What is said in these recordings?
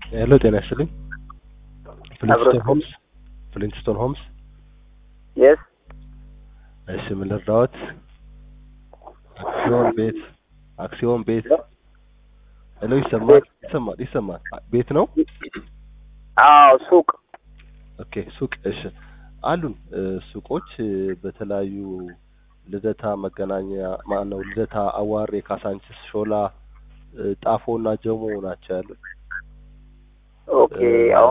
ሄሎ ጤና ይስጥልኝ። ፍሊንትስቶን ሆምስ ፍሊንትስቶን ሆምስ። የስ እሺ ምን ልርዳዎት? አክሲዮን ቤት አክሲዮን ቤት ሄሎ ይሰማል ይሰማል ይሰማል ቤት ነው አዎ ሱቅ ኦኬ ሱቅ እሺ አሉን እ ሱቆች እ በተለያዩ ልደታ መገናኛ ማነው ልደታ አዋሬ ካሳንችስ ሾላ እ ጣፎ እና ጀሞ ናቸው ያሉት ኦኬ አዎ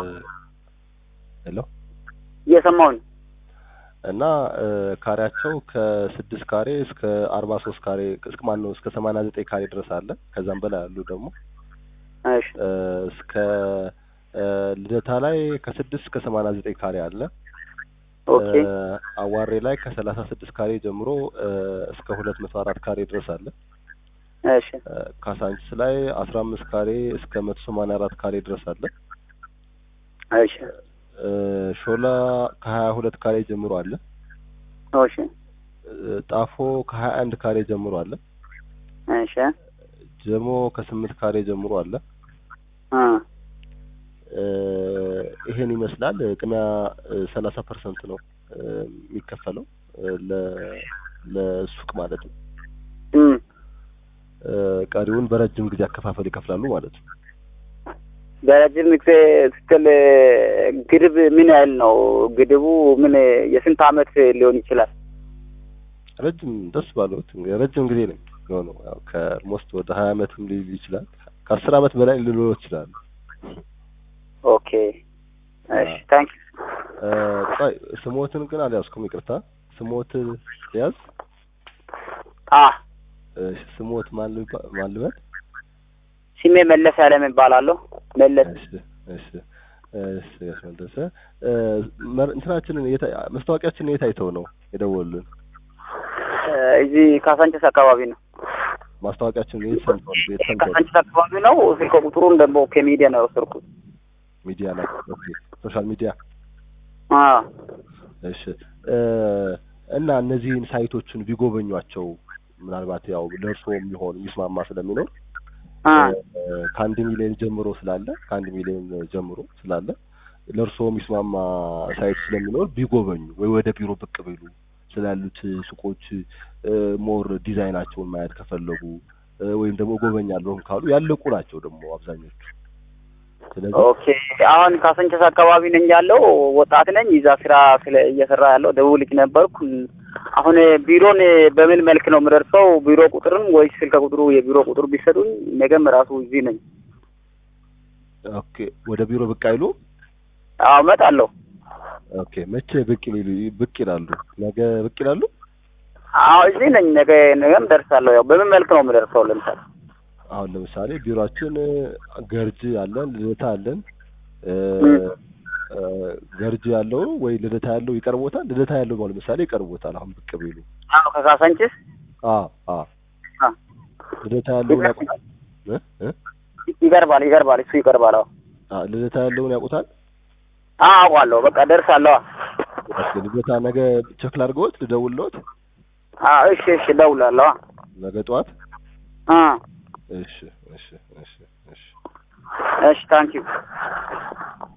ሄሎ እየሰማሁኝ እና እ ካሬያቸው ከስድስት ካሬ እስከ አርባ ሶስት ካሬ እስከ ማን ነው እስከ ሰማንያ ዘጠኝ ካሬ ድረስ አለ ከዛም በላይ አሉ ደግሞ እሺ እ እስከ እ ልደታ ላይ ከስድስት እስከ ሰማንያ ዘጠኝ ካሬ አለ ኦኬ እ አዋሬ ላይ ከሰላሳ ስድስት ካሬ ጀምሮ እ እስከ ሁለት መቶ አራት ካሬ ድረስ አለ እሺ እ ካሳንችስ ላይ አስራ አምስት ካሬ እስከ መቶ ሰማንያ አራት ካሬ ድረስ አለ እሺ እ ሾላ ከሀያ ሁለት ካሬ ጀምሮ አለ እሺ እ ጣፎ ከሀያ አንድ ካሬ ጀምሮ አለ እሺ ጀሞ ከስምንት ካሬ ጀምሮ አለ እ እ ይሄን ይመስላል ቅድሚያ ሰላሳ ፐርሰንት ነው እ የሚከፈለው እ ለ ለሱቅ ማለት ነው እም እ ቀሪውን በረጅም ጊዜ አከፋፈል ይከፍላሉ ማለት ነው በረጅም ጊዜ ስትል ግድብ ምን ያህል ነው? ግድቡ ምን የስንት አመት ሊሆን ይችላል? ረጅም ደስ ባለዎት እንግዲህ ረጅም ጊዜ ነው የሚሆነው ያው ከኦልሞስት ወደ ሀያ አመትም ሊል ይችላል ከአስር አመት በላይ ሊኖረው ይችላል ኦኬ እሺ ታንክ እ ቆይ ስሞትን ግን አልያዝኩም ይቅርታ ስሞት ያዝ አ እሺ ስሞት ማን ልባ- ማን ልበል ስሜ መለስ ያለም እባላለሁ። መለስ እሺ እሺ እሺ ጋሽ መለሰ እ መር- እንትናችንን የት መስታወቂያችንን የት አይተው ነው የደወሉልን እ እዚህ ካሳንችስ አካባቢ ነው። ማስታወቂያችንን የት ሰምተው ነው የት ሰምተው ነው ካሳንችስ አካባቢ ነው። ስልክ ቁጥሩን ደግሞ ከሚዲያ ነው የወሰድኩት። ሚዲያ ላይ ኦኬ ሶሻል ሚዲያ አ እሺ እ እና እነዚህን ሳይቶችን ቢጎበኟቸው ምናልባት ያው ለእርስዎ የሚሆን የሚስማማ ስለሚኖር አ እ ከአንድ ሚሊዮን ጀምሮ ስላለ ከአንድ ሚሊዮን ጀምሮ ስላለ ለእርስዎ የሚስማማ ሳይት ስለሚኖር ቢጎበኙ ወይ ወደ ቢሮ ብቅ ቢሉ ስላሉት ሱቆች እ ሞር ዲዛይናቸውን ማየት ከፈለጉ እ ወይም ደግሞ እጎበኛለሁም ካሉ ያለቁ ናቸው ደግሞ አብዛኞቹ ስለዚህ ኦኬ አሁን ካሳንችስ አካባቢ ነኝ ያለው ወጣት ነኝ። እዛ ስራ ስለ እየሰራ ያለው ደቡብ ልጅ ነበርኩ። አሁን ቢሮን በምን መልክ ነው የምደርሰው? ቢሮ ቁጥርም ወይስ ስልክ ቁጥሩ የቢሮ ቁጥር ቢሰጡኝ ነገም ራሱ እዚህ ነኝ። ኦኬ ወደ ቢሮ ብቅ አይሉ አዎ እመጣለሁ። ኦኬ መቼ ብቅ ይሉ ብቅ ይላሉ ነገ ብቅ ይላሉ አዎ እዚህ ነኝ። ነገ ነገም ደርሳለሁ። ያው በምን መልክ ነው የምደርሰው? ለምሳሌ አሁን ለምሳሌ ቢሮአችን ገርጂ አለን ልደታ አለን እ እ ገርጂ ያለው ወይ ልደታ ያለው ይቀርቦታል ልደታ ያለው ማለት ለምሳሌ ይቀርቦታል አሁን ብቅ ቢሉ አዎ ከካሳንችስ አ አ አ ልደታ ያለውን ያውቁታል እ እ ይቀርባል ይቀርባል። እሱ ይቀርባል። አዎ አ ልደታ ያለውን ያውቁታል አዎ አውቃለሁ። በቃ ደርሳለሁ። ኦኬ ልደታ ነገ ቸክ ላድርገዎት ልደውልልዎት አዎ እሺ እሺ እደውላለሁ። ነገ ጠዋት አ እሺ እሺ እሺ እሺ እሺ ታንኪዩ